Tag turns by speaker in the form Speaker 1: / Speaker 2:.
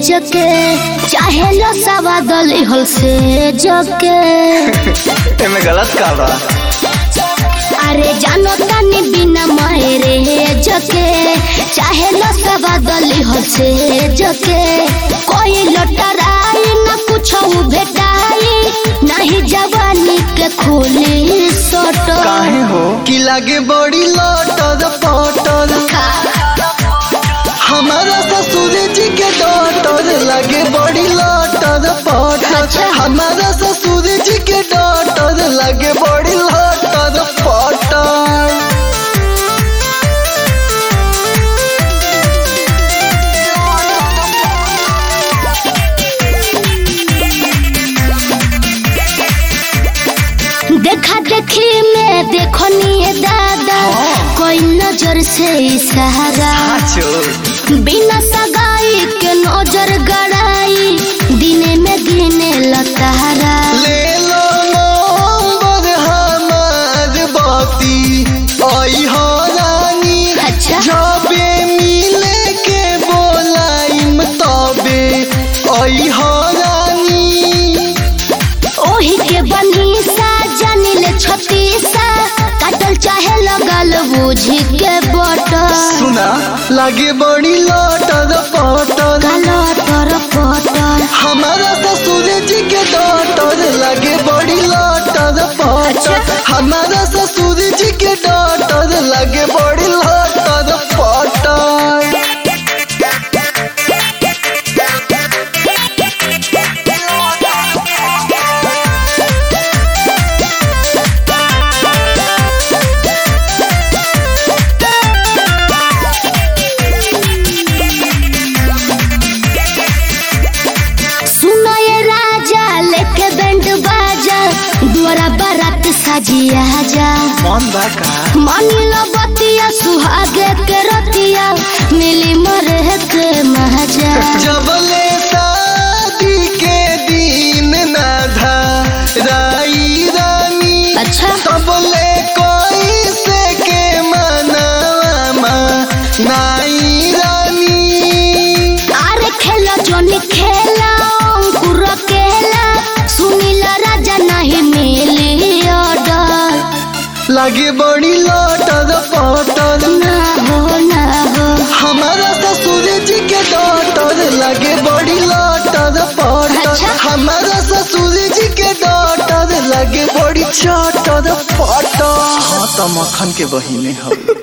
Speaker 1: जके चाहे लो सवादल हल से जके
Speaker 2: एमे गलत का बा
Speaker 1: अरे जानो तानी बिना मायरे जके चाहे लो सवादल हल से जके कोई लटराई न कुछ भेटाई नहीं जवानी के खोली सोटो
Speaker 2: काहे हो
Speaker 3: कि लागे बड़ी लौटल पटल हमारा ससुर जी के डॉटर लगे बड़ी लौटल पटल
Speaker 1: अच्छा।
Speaker 3: हमारा ससुर जी के डॉटर लगे बड़ी लौटल पटल
Speaker 1: देखा देखी में देखो निये दादा कोई नजर से इशारा
Speaker 2: चोर
Speaker 1: बिना सगाई के नजर गड़ाई दिने में गिने लतारा
Speaker 3: ले लो नंबर हमार बाती आई हो रानी
Speaker 1: अच्छा
Speaker 3: जबे मिले के बोलाइम तबे आई हो रानी
Speaker 1: ओही के बनी सा जानिले छतीसा काटल चाहे लगल बूझी के बटल
Speaker 3: सुना लागे बड़ी लौटल पटल
Speaker 1: कालो तर पटल
Speaker 3: हमारा ससुर जी के डॉटर लगे बड़ी लौटल पटल
Speaker 1: अच्छा।
Speaker 3: हमारा ससुर जी के डॉटर लगे बड़ी लौटल पटल
Speaker 1: सुनो ये राजा लेके बैंड बाजा द्वारा बारात सजिया जा
Speaker 2: मन बा का
Speaker 1: मानिलो बतिया सुहागे के रतिया मिली मरे के महाजा
Speaker 3: जबले शादी के दिन ना था राई रानी
Speaker 1: अच्छा
Speaker 3: तबले कोई से के मनावा नाई रानी
Speaker 1: अरे खेला जोनी खेला अंकुर केला सुनीला राजा नहीं मिली ऑर्डर
Speaker 3: लगे बड़ी लौटल पटल
Speaker 1: ना हो ना हो
Speaker 3: हमारा ससुर जी के डॉटर लगे बड़ी लौटल पटल
Speaker 1: अच्छा।
Speaker 3: हमारा ससुर जी के डॉटर लगे बड़ी चौटर पटल
Speaker 2: हाँ तो मक्खन के बहिने हो